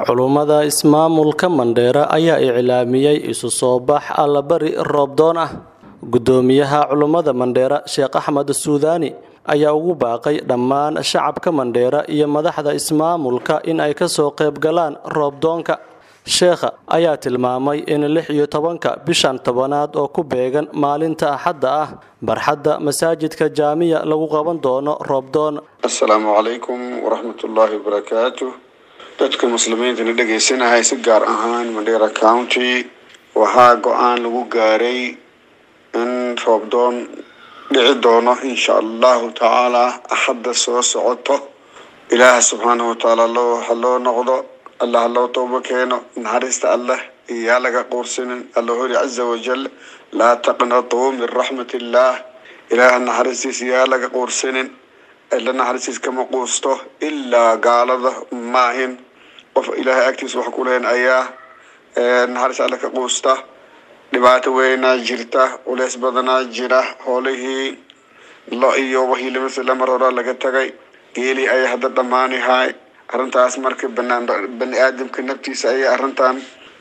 culummada ismaamulka mandheera ayaa iclaamiyey isu soo bax allabari roobdoon ah guddoomiyaha culummada mandheera sheekh axmed suudaani ayaa ugu baaqay dhammaan shacabka mandheera iyo madaxda ismaamulka in ay ka soo qayb galaan roobdoonka sheekha ayaa tilmaamay in lix iyo tobanka bishan tobanaad oo ku beegan maalinta axadda ah barxadda masaajidka jaamiya lagu qaban doono roobdoon assalaamu calaykum waraxmatullaahi wabarakaatu dadka muslimiintana dhegaysanahay si gaar ahaan mandheera county waxaa go-aan lagu gaaray in roobdoon dhici doono insha allahu tacaala axadda soo socoto ilaah subxaanahu watacaala loo ha loo noqdo allah ha loo toobo keeno naxariista allah iyaa laga quursanin alla hori caza wajal laa taqnatuu min raxmat illaah ilaah naxariistiisa yaa laga quursanin alla naxariistiis kama quusto ilaa gaalada maahin qof ilaahay agtiisa wax ku lehen ayaa naxariis alla ka quusta dhibaato weynaa jirta culeys badanaa jira hoolihii lo iyo wixii lamasla mar horaa laga tagay geeli ayaa hadda dhammaanihay arrintaas marka banaan bani aadamka naftiisa ayay arrintan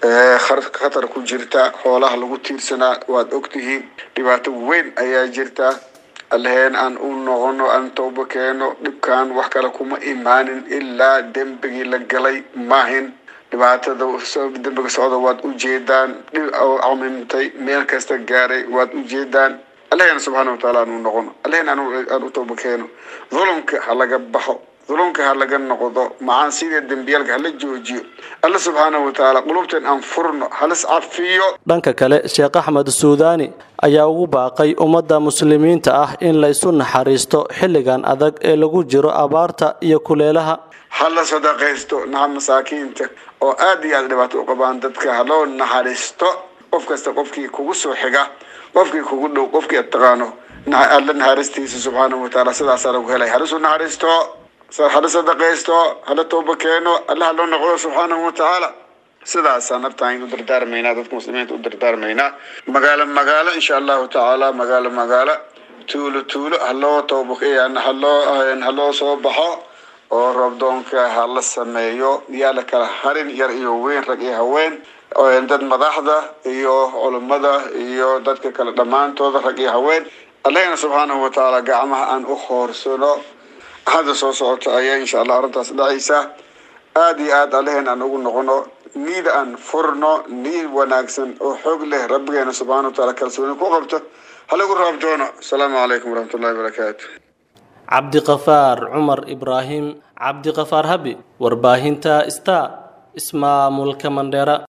khatar ku jirta xoolaha lagu tiirsanaa waad ogtihiin dhibaato weyn ayaa jirta allaheen aan u noqono aan toobo keeno dhibkan wax kale kuma imaanin ilaa dembigii la galay maahin dhibaatada dembiga socda waad ujeedaan dhib camimtay meel kasta gaaray waad ujeedaan allaheen subxaana wataala aan u noqono allaheen aan u toobo keeno dhulumka ha laga baxo dhulumka ha laga noqdo macaasida dembiyaalka hala joojiyo alla subxaanahu watacaala qulubteen aan furno halis cafiyo dhanka kale sheekh axmed suudaani ayaa ugu baaqay ummadda muslimiinta ah in la isu naxariisto xilligan adag ee lagu jiro abaarta iyo kuleelaha ha la sadaqaysto naxa masaakiinta oo aad iyo aad dhibaato u qabaan dadka haloo naxariisto qof kasta qofkii kugu soo xiga qofkii kugu dhow qofkii ad taqaano alla naxariistiisa subxaanahu watacaala sidaasaa lagu helay halisu naxariisto hala sadaqaysto hala tooba keeno alla ha loo noqdo subxaanahu watacaala sidaasaa naftaan u dardaarmaynaa dadka muslimiinta u dardaarmaynaa magaalo magaalo insha allahu tacaala magaalo magaalo tuulo tuulo haloo tooba haloo haloo soo baxo oo roobdoonka ha la sameeyo yaa la kala harin yar iyo weyn rag iyo haween dad madaxda iyo culummada iyo dadka kale dhammaantooda rag iyo haween allahna subxaanahu watacaala gacmaha aan u hoorsano hadda soo socota ayaa insha allah arrintaas dhacaysa aada iyo aad allaheen aan ugu noqono niida aan furno niid wanaagsan oo xoog leh rabbigeena subxana wataala kalsooni ku qabto halagu raab doono asalaamu calaykum waraxmatullahi wabarakaatu cabdiqafaar cumar ibraahim cabdiqafaar habi warbaahinta star ismaamulka mandheera